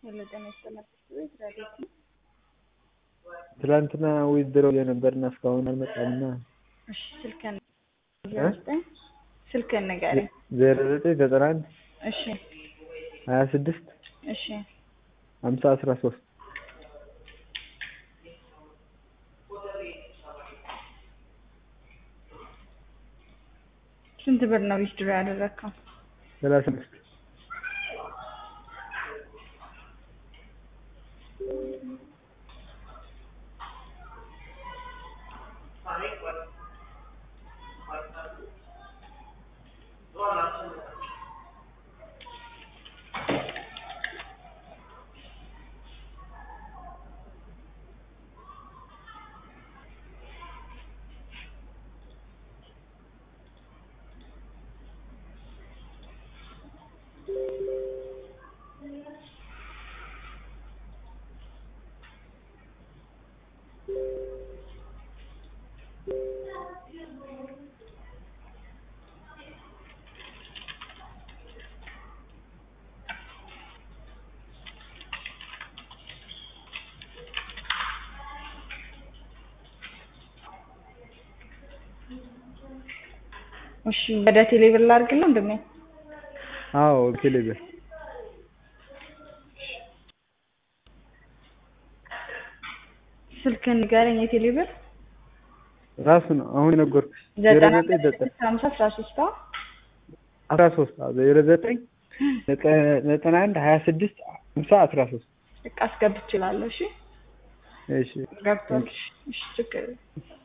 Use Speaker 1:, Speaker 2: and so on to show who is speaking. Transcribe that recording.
Speaker 1: ሄሎ ጤና ይስጥልኝ ቤት ረዴት ነው።
Speaker 2: ትላንትና ዊዝድሮው የነበርና እስካሁን አልመጣምና
Speaker 1: እሺ ስልክህን ዘጠኝ ስልክህን ንገረኝ።
Speaker 2: ዜሮ ዘጠኝ ዘጠና አንድ
Speaker 1: እሺ
Speaker 2: ሀያ ስድስት
Speaker 1: እሺ
Speaker 2: ሀምሳ አስራ ሶስት
Speaker 1: ስንት ብር ነው ዊዝድሮ ያደረግከው?
Speaker 2: ሰላሳ አምስት
Speaker 1: እሺ ወደ ቴሌ ብር ላድርግልህ ወንድሜ?
Speaker 2: አዎ ቴሌብር
Speaker 1: ስልክህን ንገረኝ የቴሌ ብር
Speaker 2: ራሱ ነው አሁን የነገርኩሽ ዜሮ
Speaker 1: ዘጠና
Speaker 2: ዘጠኝ ዘጠኝ
Speaker 1: ስድስት ሀምሳ አስራ ሶስት አዎ
Speaker 2: አስራ ሶስት ዜሮ ዘጠኝ ዘጠና አንድ ሀያ ስድስት ሀምሳ አስራ ሶስት
Speaker 1: በቃ አስገብቼ እላለሁ። እሺ
Speaker 2: እሺ
Speaker 1: ገብቷል። እሺ ችግር የለም።